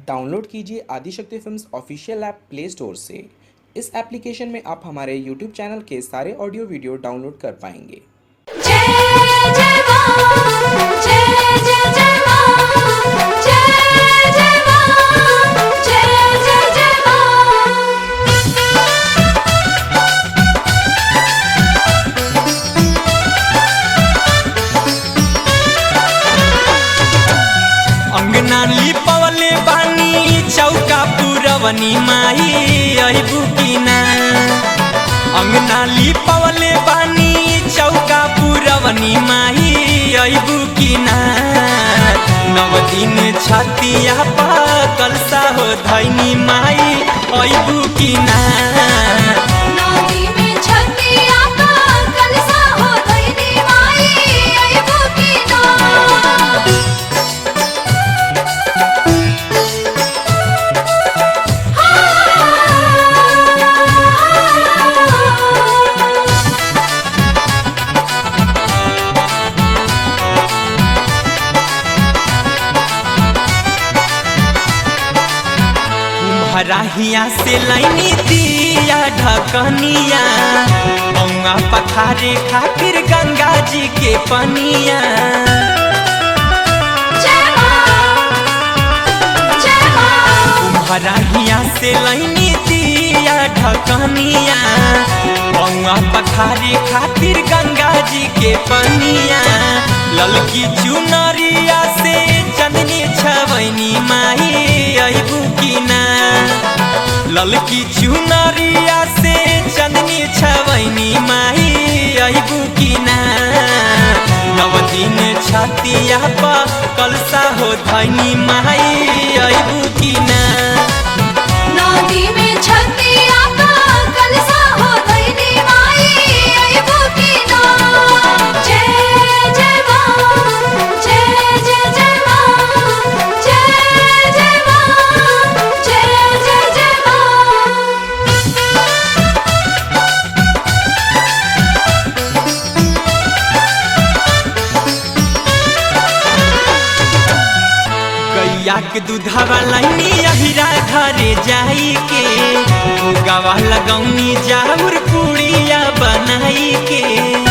download कीजिए Adishakti films official app play store से इस एप्लीकेशन में आप हमारे यूट्यूब चैनल के सारे ऑडियो वीडियो डाउनलोड कर पाएंगे जय जय मां जय जय जय मां जय जय मां जय जय जय मां अंगना लिपवले बानी चौका पुरवनी माई अहिबु किना अंगना लिपवले बानी चौका पुरवनी माई अहिबु किना नव दिन छतिया पा कलसा हो धैनी माई अहिबु किना नदी में छतिया का कलसा हो धइनी माई अइबो की ना कुम्हराहिया से लाइनी दिया ढकनिया औआ पखारे खातिर गंगा जी के पनिया जय मां जय मां कुम्हराहिया से लाइनी दिया ढकनिया औआ पखारे खातिर गंगा जी के पनिया ललकी चुनरिया से चंदनी छवैनी माही अहिबू किना ललकी चुनरिया से चंदनी छवैनी माही अहिबू किना नव दिन छतिया पा कलसा हो धैनी माई अहिबू किना नदी में छतिया का कलसा हो धइनी माई अइबो की ना जय जय मां जय जय जय मां जय जय मां जय जय जय मां गैया के दूधवा लाइनी अहिरा घरे जाई के भोगावा लगौनी जाउर पुड़िया बनाई के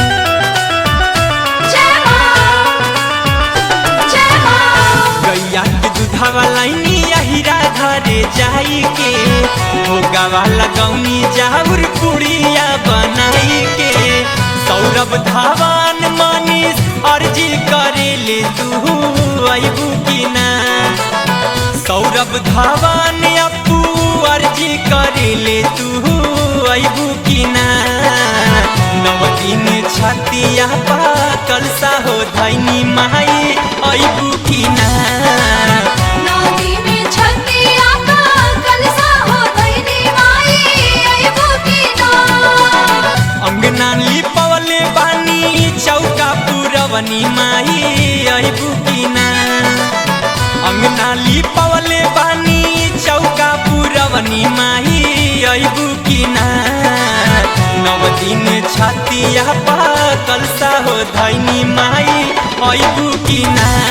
जय मां जय मां गैया के दूधवा लाइनी अहिरा घरे जाई के भोगावा लगौनी जाउर पुड़िया बनाई के सौरभ धावान मनीष अर्जी करेले तू अइबू की ना सौरभ धावान अपू अर्जी करेले तू अइबू की ना नव दिन छतिया पा कलसा हो धैनी माई अइबू की ना नदी में छतिया का कलसा हो धइनी माई अइबो की ना अंगना लिपवले बानी चौका पुरवनी माई अहिबू किना अंगना लिपवले बानी चौका पुरवनी माई अहिबू किना नव दिन छतिया पा कलसा हो धैनी माई अहिबू किना